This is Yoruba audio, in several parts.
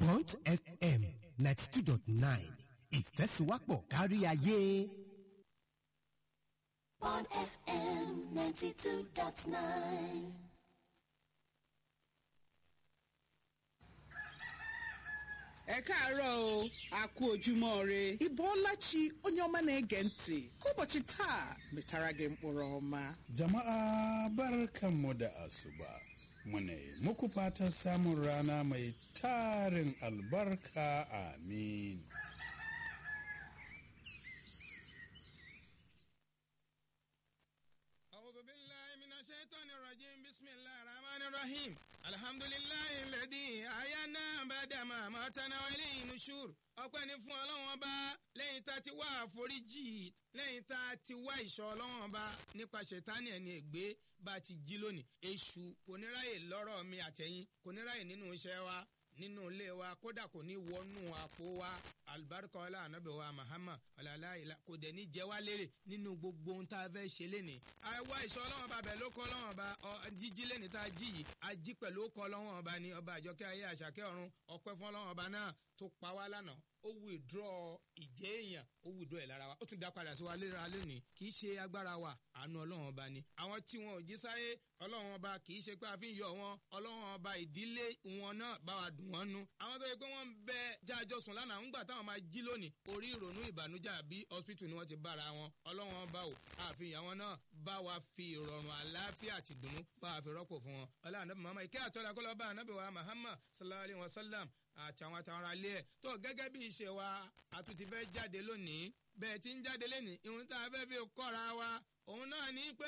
Bond FM ninety two dot nine ìfẹ́sùwápọ̀ kárí ayé. Bond FM 92.9. ẹ káàárọ̀ o a kú ojúmọ́ re ịbọọlachi onye ọma na-ege ntị ka ụbọchị taa metara gị mkpụrụ ọma Jama'a barkanmu da asuba. Muna yi muku fatan samun rana mai tarin albarka amin. أعوذ بالله من الشيطان الرجيم بسم الله الرحمن الرحيم الحمد لله الذي أحيانا بعدما ماتنا وإليه النشور ọpẹ́ ni fún ọlọ́run ọba lẹ́yìn tá a ti wá àforíjì lẹ́yìn tá a ti wá ìṣọ́ ọlọ́run ọba nípa ṣètánì ẹni ègbé bá a ti jí lónìí èṣù kò ní ráyè lọ́rọ̀ mi àtẹ̀yìn kò ní ráyè nínú iṣẹ́ wa nínú ilé wa kódà kò ní wọnú àpò wa alibarika ọlá anabi wa mahama ọlọlá ìlà kò dẹ̀ ní jẹ́ wá lérè nínú gbogbo ohun tá a fẹ́ ṣe lénìí. àwa ìṣọ́ ọlọ́wọ́n ọba bẹ̀ ló kọ́ ọlọ́wọ́n ọba ọ, jíjí lénìí tá a jí yìí a jí pẹ̀lú ó kọ́ ọlọ́wọ́n ọba ní ọba àjọkẹ́ ayé àṣàkẹ́ ọ̀run ọpẹ́ fún ọlọ́wọ́n ọba náà tó pa wá lánàá ó withdraw ìjẹ́ èèyàn ó withdraw ẹ̀ lára wa ó tún dá padà sí wa léra lónìí kì í ṣe agbára wa àánú ọlọ́run ọba ni àwọn tí wọn ò jí sáyé ọlọ́run ọba kì í ṣe pé a fi ń yọ wọn ọlọ́run ọba ìdílé wọn náà bá wa dùn wọ́n nú àwọn tó yẹ pé wọ́n ń bẹ jájọ sùn lánàá ńgbà táwọn máa jí lónìí orí ìrònú ìbànújẹ́ àbí hospital ni wọ́n ti bára wọn ọlọ́run ọba ò àfihàn wọn náà bá wa fi ìrọ̀rùn àlàáfíà àti ìdùnnú bá wa fi rọ́pò fún wọn ọlọ́run ànábì Muhammad ìkẹ́ àtọ́lá kọ́lọ́ bá ànábì wa Muhammad sallallahu alayhi wa sallam àtàwọn àtàwọn ará ilé ẹ̀ tó gẹ́gẹ́ bí ìṣe wa àtúntì fẹ́ jáde lónìí bẹ́ẹ̀ tí ń jáde lónìí ìhun tá a fẹ́ fi kọ́ra wa òun náà ní pé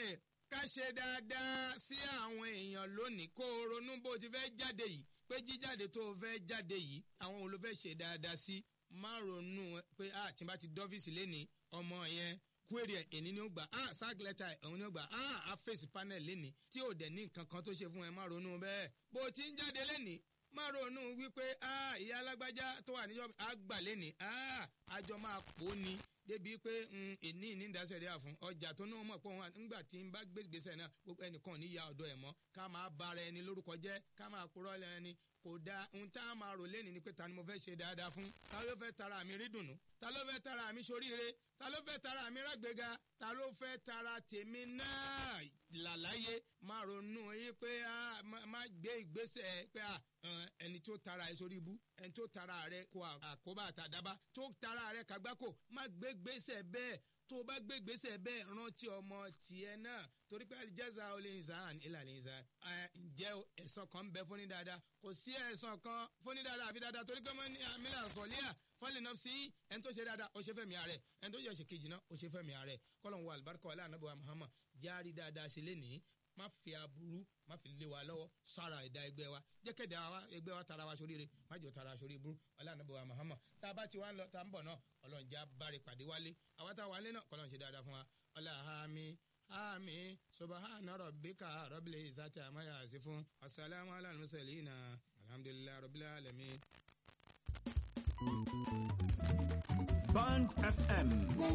ká ṣe dáadáa sí àwọn èèyàn lónìí kó o ronú bó o ti fẹ́ jáde yìí pé jíjáde tó o fẹ́ jáde yìí àwọn òun ló fẹ́ ṣe dáadáa sí má ronú pé a tí n bá ti dọ́fíìsì lénìí ọmọ yẹn query ẹ̀ èní ni ó gbà á sack letter ẹ̀ òun ni ó gbà á á face panel lénìí tí ò dẹ̀ ní nǹkan kan tó ṣe fún ẹ má ronú bẹ́ẹ̀ bó o ti ń jáde lénìí má ronú wípé ìyá alágbájá tó wà níjọ́ àgbà lẹ́nìí àjọ máa pò ní débi pé ìní ní ìdásẹ̀rí àfún ọjà tó náà mọ̀ pé òun nígbà tí n bá gbèsè náà gbogbo ẹnìkan ní ya ọ̀dọ̀ ẹ̀ mọ́ ká máa bára ẹni lórúkọ jẹ́ ká máa purọ́ ẹni kò dáa ohun tá a máa rò lẹ́nìí ni pé ta ni mo fẹ́ ṣe dáadáa fún ta ló fẹ́ tara mi rí dùnú ta ló fẹ́ tara mi soríire ta ló fẹ́ tara mi rágbéga ta ló fẹ́ tara tèmi náà làláyé má ronú yín pé má gbé ìgbésẹ̀ pé ẹni tó tara ẹ sórí ibú ẹni tó tara rẹ kó àkóbá àtàdábá tó tara rẹ kàgbákò má gbé gbèsè bẹ́ẹ̀ tó o bá gbé gbèsè bẹ́ẹ̀ rántí ọmọ tiẹ̀ náà torí pé jẹ́sà olè ìzàn ìlànà ìzàn ǹjẹ́ ẹ̀sán kan ń bẹ fún ní dáadáa kò sí ẹ̀sán kan fún ní dáadáa àfi dáadáa torí pé wọ́n ní amílà sọ̀líà fọ́lẹ̀ náà sí ẹni tó ṣe dáadáa ó ṣe fẹ́mi ààrẹ ẹni tó ṣe kejì náà ó ṣe fẹ́mi ààrẹ kọ́lọ̀ ń wọ àlùbáríkà ọ̀lẹ́ ànábọ̀ Muhammad járí dáadáa ṣe lénìí má fi aburú má fi lé wa lọ́wọ́ sára ẹ̀dá ẹgbẹ́ wa jẹ́kẹ̀dá wa ẹgbẹ́ wa tara wa sóríire má jọ tara wa sórí burú ọ̀lẹ́ ànábọ̀ wa Muhammad tá a bá ti wá ń lọ tá a ń bọ̀ náà ọlọ́run já bárí pàdé wálé àwa tá a wà lé náà kọ́lọ́run ṣe dáadáa fún wa ọlá àmì àmì subahana rabbika rabbil izzati amma yasifun assalamu ala al-mursalin alhamdulillahi rabbil alamin. Band FM